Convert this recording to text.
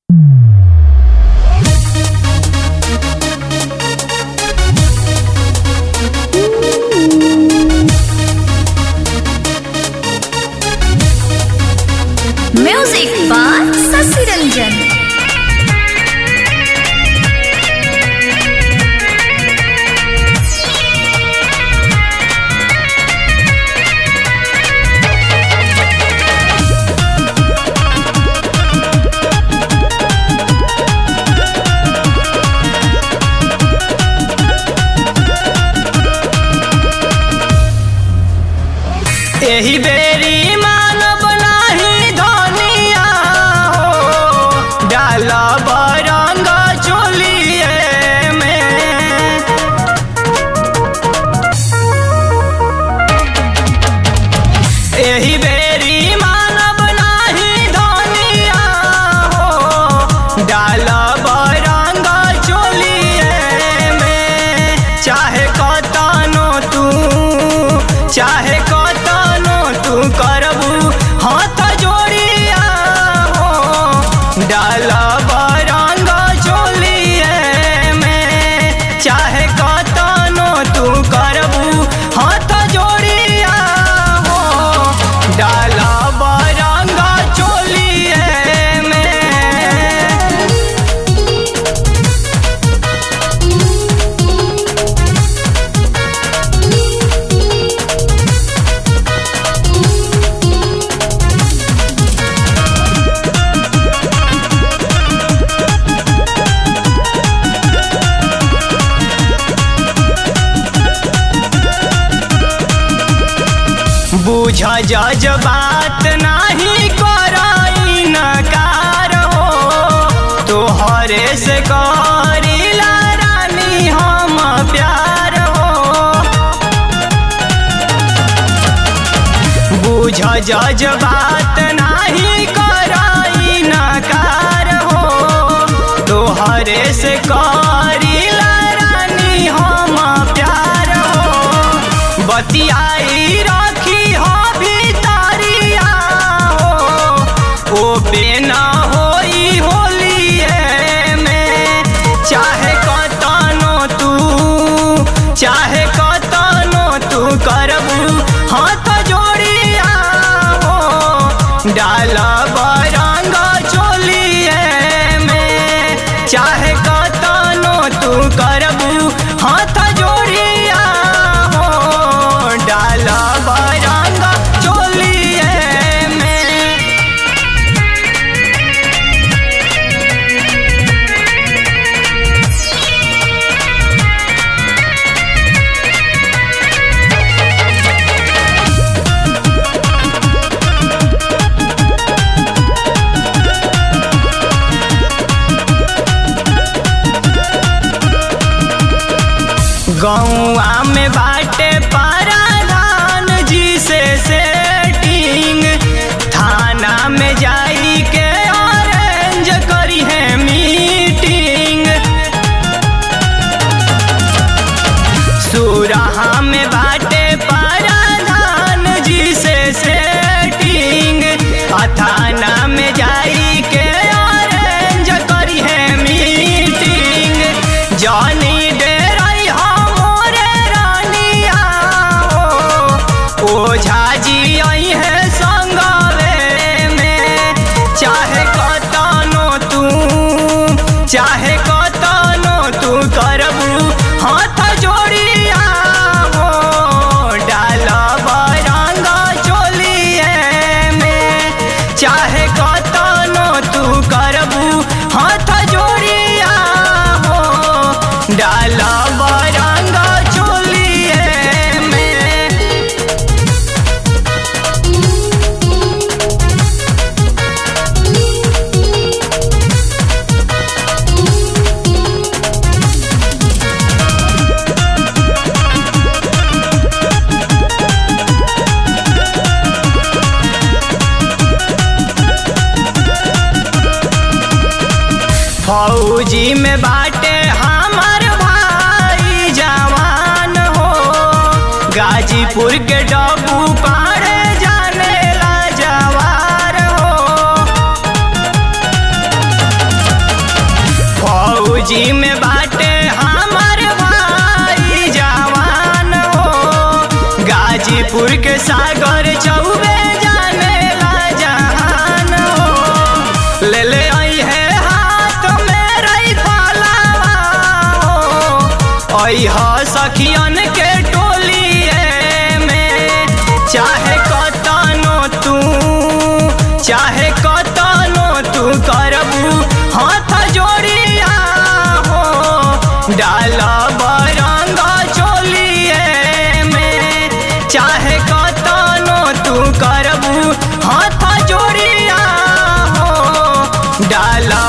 एही बेरी मानव नाही धनिया हो डाल बरंग चोलिए में एही बेरी मानव नाही धनिया हो डाल बरंग चोलिए में चाहे कतनो तू चाहे कतनो तू करबू हाथ जोड़िया हो डाल बरंग चोलिए में चाहे कतनो तू करबू हाथ जोड़िया हो डाल बरंग चोलिए में बुझ जज बात नाही कराई नकार हो तोहरे से करीला रानी हम प्यार हो बुझ जज बात नाही कराई नकार हो तोहरे से करीला रानी हम प्यार हो बतियाई रखी हो भीतरिया हो ओ बेना होई होलिए में चाहे कतनो तू चाहे कतनो तू करबू हाथ जोड़िया हो डाल बरंग चोलिए में चाहे कतनो तू करबू हाथ जोड़िया हो डाल बरंग चोलिए में गौआ में बाटे पराधान जी से सेटिंग थाना में जाई के ऑरेंज करी है मीटिंग सुरहा में बाटे पराधान जी से सेटिंग आ थाना में जाई के ऑरेंज करी है मीटिंग जानी डेराई हमरे रानिया हो ओझा जी आई है संगवे में चाहे कतनो तू चाहे कतनो तू करबू हाथ जोड़िया हो डाल बरंग चोलिए में चाहे कतनो तू करबू हाथ जोड़िया हो डाल बरंग चोलिए में फौजी में बाटे हमर भाई जवान हो गाजीपुर के डबू पाड़े जाने ला जवार हो फौजी में बाटे हमार भाई जवान हो गाजीपुर के सागर चौबे जाने ला जहान हो ले ले आई है हाथ में रही फलावा हो आई हा सखियन के टोलिए में चाहे कतनो तू चाहे कतनो तू करबू हाथ जोड़िया हो डाला बरंग चोलिए में चाहे कतनो तू करबू हाथ जोड़िया हो डाला